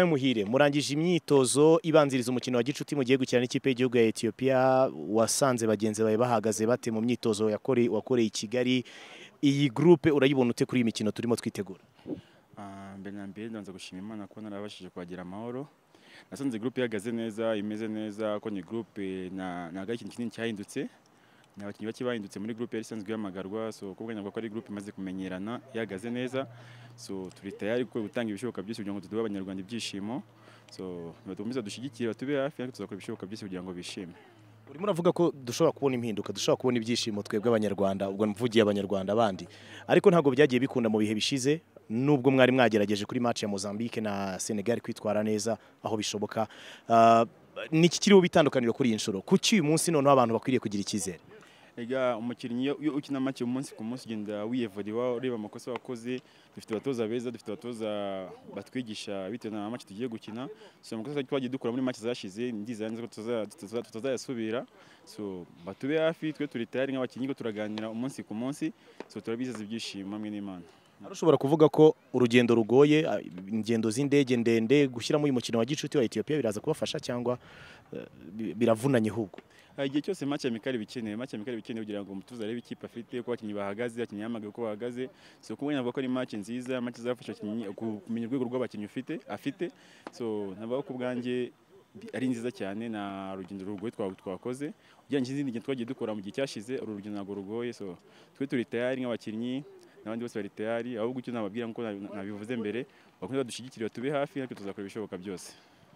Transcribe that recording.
Muhire murangije imyitozo ibanziriza umukino wa gicuti mugiye gukina n'ikipe y'igihugu ya Ethiopia wasanze bagenzi bawe bahagaze bate mu myitozo yakore wakoreye i Kigali iyi groupe urayibona ute kuri iyi mikino turimo twitegura Ah, mbere na mbere ndabanza gushima imana ko narabashije kuhagera amahoro nasanze groupe ihagaze neza imeze neza ko ni groupe na ntabwo ari ikintu kinini cyahindutse ni abakinnyi bake bahindutse muri groupe yari isanzwe ihamagarwa so kuko navuga ko ari groupe imaze kumenyerana ihagaze neza so turi tayari ko gutanga ibishoboka byose kugira ngo tuduhe abanyarwanda ibyishimo so nibadukomeza dushyigikire batube hafi natwe tuzakora ibishoboka byose kugira ngo bishime urimo uravuga ko dushobora kubona impinduka dushobora kubona ibyishimo twebwe abanyarwanda ubwo mvugiye abanyarwanda bandi ariko ntabwo byagiye bikunda mu bihe bishize nubwo mwari mwagerageje kuri match ya Mozambique na Senegal kwitwara neza aho bishoboka Ah, niki kiriho bitandukaniro kuri iyi nshuro kuki uyu munsi noneho abantu bakwiriye kugira icyizere Ega umukinnyi iyo ukina make umunsi ku munsi ugenda wiyevodiwa ureba amakosa wakoze dufite abatoza beza dufite abatoza batwigisha bitewe na make tugiye gukina so amakosa twagiye dukora muri make zashize ndizera neza ko tutaza- tutaza- tutazayasubira so batube hafi twe turi tayari nk'abakinnyi ko turaganira umunsi ku munsi so turabizeza ibyishimo hamwe n'imana Hari ushobora kuvuga ko urugendo rugoye ah, ingendo z'indege ndende gushyiramo uyu mukino wa gicuti wa Ethiopia biraza kubafasha cyangwa eh, bi- biravunanye ahubwo Hari igihe cyose match amikari bikenewe match amikari bikenewe kugira ngo umutoza arebe ikipe afite uko abakinnyi bahagaze abakinnyi yamagaye uko bahagaze so kuko navuga ko ari match nziza match izafasha abakinnyi ku- kumenya urwego rw'abakinnyi ufite afite so navuga ko ubwanjye ari nziza cyane na rugendo rugoye twa- twakoze ugereranyije n'izindi ngendo twagiye dukora mu gihe cyashize uru rugendo ntabwo rugoye so twe turi tayari nk'abakinnyi n'abandi bose bari tayari ahubwo icyo nababwira nk'uko nabivuze mbere bakomeza badushyigikire batube hafi natwe tuzakora ibishoboka byose